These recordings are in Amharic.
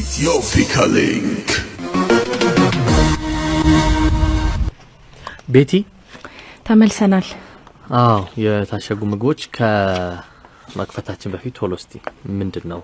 Ethiopia Link. ቤቲ ተመልሰናል። አዎ የታሸጉ ምግቦች ከመክፈታችን በፊት ቶሎ እስቲ ምንድን ነው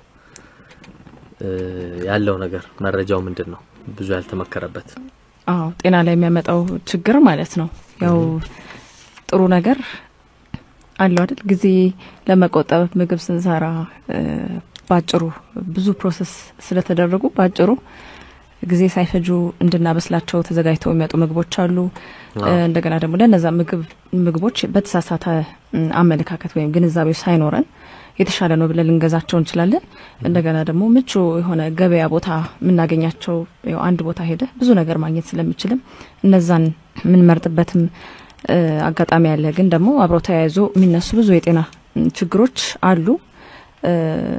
እ ያለው ነገር መረጃው ምንድን ነው? ብዙ ያልተመከረበት አዎ ጤና ላይ የሚያመጣው ችግር ማለት ነው። ያው ጥሩ ነገር አለው አይደል? ጊዜ ለመቆጠብ ምግብ ስንሰራ እ ባጭሩ ብዙ ፕሮሰስ ስለተደረጉ ባጭሩ ጊዜ ሳይፈጁ እንድናበስላቸው ተዘጋጅተው የሚመጡ ምግቦች አሉ። እ እንደገና ደግሞ ለነዛ ምግብ ምግቦች በተሳሳተ ም፣ አመለካከት ወይም ግንዛቤው ሳይኖረን የተሻለ ነው ብለን ልንገዛቸው እንችላለን። እንደገና ደግሞ ምቹ የሆነ ገበያ ቦታ የምናገኛቸው ያው አንድ ቦታ ሄደ ብዙ ነገር ማግኘት ስለምችልም እነዛን የምንመርጥበትም እ አጋጣሚ አለ። ግን ደግሞ አብረው ተያይዞ የሚነሱ ብዙ የጤና ም፣ ችግሮች አሉ። እ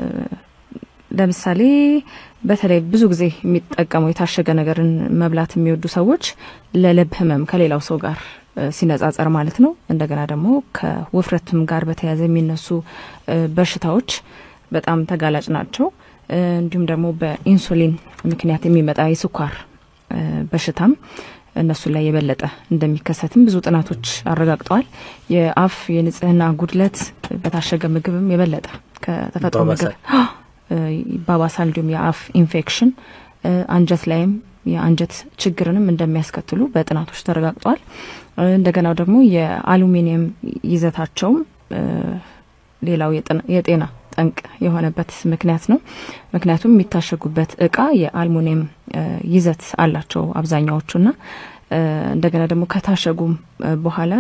ለምሳሌ በተለይ ብዙ ጊዜ የሚጠቀሙ የታሸገ ነገርን መብላት የሚወዱ ሰዎች ለልብ ህመም ከሌላው ሰው ጋር እ ሲነጻጸር ማለት ነው። እንደገና ደግሞ ከውፍረትም ጋር በተያያዘ የሚነሱ እ በሽታዎች በጣም ተጋላጭ ናቸው። እ እንዲሁም ደግሞ በኢንሱሊን ምክንያት የሚመጣ የስኳር እ በሽታም እነሱ ላይ የበለጠ እንደሚከሰትም ብዙ ጥናቶች አረጋግጠዋል። የአፍ የንጽህና ጉድለት በታሸገ ምግብም የበለጠ ከተፈጥሮ ምግብ ይባባሳል። እ ይባባሳል። እንዲሁም የአፍ ኢንፌክሽን እ አንጀት ላይም የአንጀት ችግርንም እንደሚያስከትሉ በጥናቶች ተረጋግጧል። እ እንደገናው ደግሞ የአሉሚኒየም ይዘታቸውም እ ሌላው የጥን- የጤና ጠንቅ የሆነበት ምክንያት ነው። ምክንያቱም የሚታሸጉበት እቃ የአልሙኒየም እ ይዘት አላቸው አብዛኛዎቹና እ እንደገና ደግሞ ከታሸጉም እ በኋላ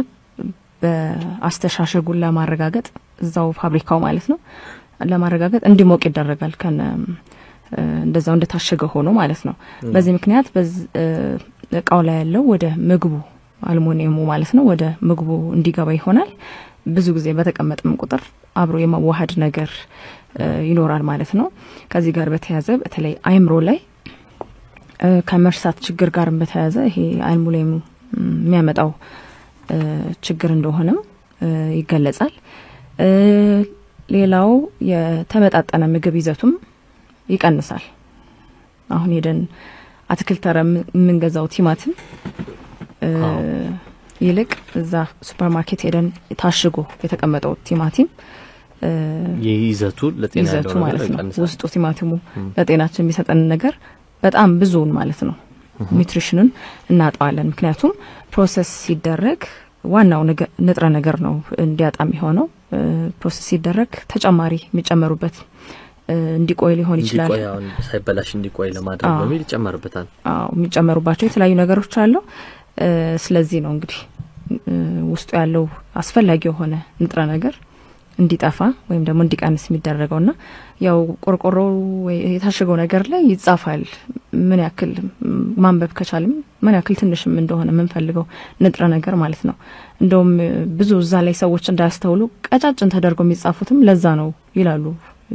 በአስተሻሸጉን ለማረጋገጥ እዛው ፋብሪካው ማለት ነው ለማረጋገጥ እንዲሞቅ ይደረጋል ከነ እ እንደዛው እንደታሸገ ሆኖ ማለት ነው። በዚህ ምክንያት በዝ- እ እቃው ላይ ያለው ወደ ምግቡ አልሙኒየሙ ማለት ነው ወደ ምግቡ እንዲገባ ይሆናል። ብዙ ጊዜ በተቀመጠም ቁጥር አብሮ የመዋሃድ ነገር እ ይኖራል ማለት ነው። ከዚህ ጋር በተያያዘ በተለይ አይምሮ ላይ እ ከመርሳት ችግር ጋር በተያያዘ ይሄ አልሙኒየሙ ም፣ የሚያመጣው እ ችግር እንደሆነም እ ይገለጻል። እ ሌላው የተመጣጠነ ምግብ ይዘቱም ይቀንሳል። አሁን ሄደን አትክልት ተራ የምን- የምንገዛው ቲማቲም እ አዎ። ይልቅ እዛ ሱፐር ማርኬት ሄደን ታሽጎ የተቀመጠው ቲማቲም እ ይዘቱ ለጤና ይዘቱ ያለው ነገር ማለት ነው ይቀንሳል። ውስጡ ቲማቲሙ ለጤናችን የሚሰጠን ነገር በጣም ብዙውን ማለት ነው ኒውትሪሽኑን እናጣዋለን። ምክንያቱም ፕሮሰስ ሲደረግ ዋናው ነገ- ንጥረ ነገር ነው እንዲያጣ የሚሆነው እ ፕሮሰስ ሲደረግ ተጨማሪ የሚጨመሩበት እ እንዲቆይ ሊሆን ይችላል። እንዲቆይ አሁን ሳይበላሽ እንዲቆይ ለማድረግ አዎ። በሚል ይጨመርበታል። አዎ የሚጨመሩባቸው የተለያዩ ነገሮች አሉ። እ ስለዚህ ነው እንግዲህ እ ውስጡ ያለው አስፈላጊ የሆነ ንጥረ ነገር እንዲጠፋ ወይም ደግሞ እንዲቀንስ የሚደረገው ና ያው ቆርቆሮ ወይ የታሸገው ነገር ላይ ይጻፋል ምን ያክል ም፣ ማንበብ ከቻልም ምን ያክል ትንሽም እንደሆነ የምንፈልገው ንጥረ ነገር ማለት ነው። እንደውም እ ብዙ እዛ ላይ ሰዎች እንዳያስተውሉ ቀጫጭን ተደርገው የሚጻፉትም ለዛ ነው ይላሉ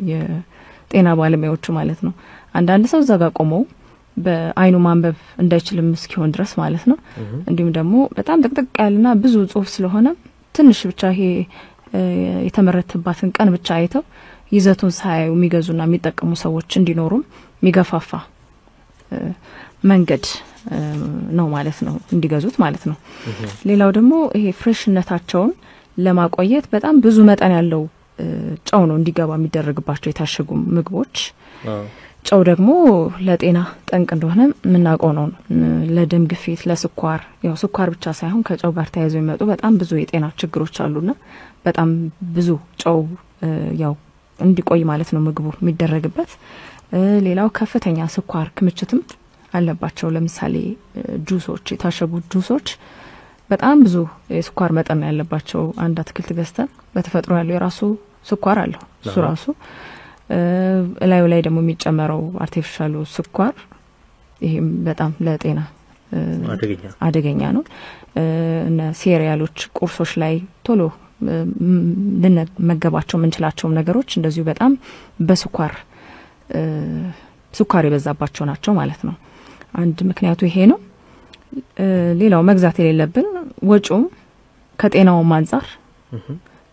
የጤና ባለሙያዎቹ ማለት ነው። አንዳንድ ሰው እዛ ጋር ቆመው በአይኑ ማንበብ እንዳይችልም እስኪሆን ድረስ ማለት ነው። እንዲሁም ደግሞ በጣም ጥቅጥቅ ያለና ብዙ ጽሁፍ ስለሆነ ትንሽ ብቻ ይሄ እ የተመረተባትን ቀን ብቻ አይተው ይዘቱን ሳያዩ የሚገዙና የሚጠቀሙ ሰዎች እንዲኖሩም የሚገፋፋ እ መንገድ እ ነው ማለት ነው እንዲገዙት ማለት ነው። ሌላው ደግሞ ይሄ ፍሬሽነታቸውን ለማቆየት በጣም ብዙ መጠን ያለው እ ጨው ነው እንዲገባ የሚደረግባቸው የታሸጉ ምግቦች። አዎ። ጨው ደግሞ ለጤና ጠንቅ እንደሆነ የምናውቀው ነው። እ ለደም ግፊት፣ ለስኳር ያው ስኳር ብቻ ሳይሆን ከጨው ጋር ተያይዘው የሚመጡ በጣም ብዙ የጤና ችግሮች አሉና በጣም ብዙ ጨው እ ያው እንዲቆይ ማለት ነው ምግቡ የሚደረግበት። እ ሌላው ከፍተኛ ስኳር ክምችትም አለባቸው። ለምሳሌ እ ጁሶች፣ የታሸጉ ጁሶች በጣም ብዙ የስኳር መጠን ነው ያለባቸው። አንድ አትክልት ገዝተን በተፈጥሮ ያለው የራሱ ስኳር አለው እሱ አዎ። ራሱ እ እላዩ ላይ ደግሞ የሚጨመረው አርቲፊሻሉ ስኳር ይሄም በጣም ለጤና እ አደገኛ አደገኛ ነው። እ እነ ሴሪያሎች ቁርሶች ላይ ቶሎ እ ም- ልንመገባቸው የምንችላቸውም ነገሮች እንደዚሁ በጣም በስኳር እ ስኳር የበዛባቸው ናቸው ማለት ነው። አንድ ምክንያቱ ይሄ ነው። እ ሌላው መግዛት የሌለብን ወጪውም ከጤናውም አንጻር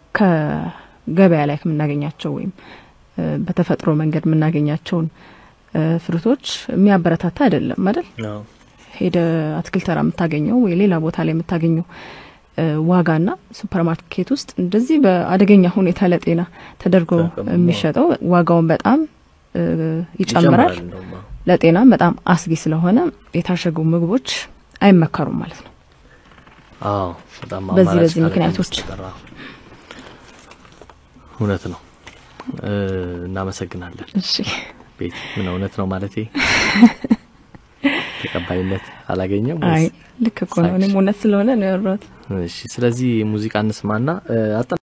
ከገበያ ላይ ከምናገኛቸው ወይም እ በተፈጥሮ መንገድ የምናገኛቸውን ፍሩቶች የሚያበረታታ አይደለም አይደል? አዎ ሄደ አትክልት ተራ የምታገኘው ወይ ሌላ ቦታ ላይ የምታገኘው ዋጋና ሱፐር ማርኬት ውስጥ እንደዚህ በአደገኛ ሁኔታ ለጤና ተደርጎ ተቀምሞ የሚሸጠው ዋጋውን በጣም እ, ይጨምራል። እንደውም አዎ። ለጤናም በጣም አስጊ ስለሆነ የታሸጉ ምግቦች አይመከሩም ማለት ነው። አዎ በጣም በዚህ አማራጭ በዚህ ካለ ምክንያቶች በስተቀር፣ አዎ። እውነት ነው። እ፣ እናመሰግናለን እሺ ቤት ምን እውነት ነው ማለት ተቀባይነት አላገኘም አይ ወይስ? ልክ እኮ ነው። እኔም እውነት ስለሆነ ነው ያወራሁት። እሺ ስለዚህ ሙዚቃ እንስማና እ፣ አጠ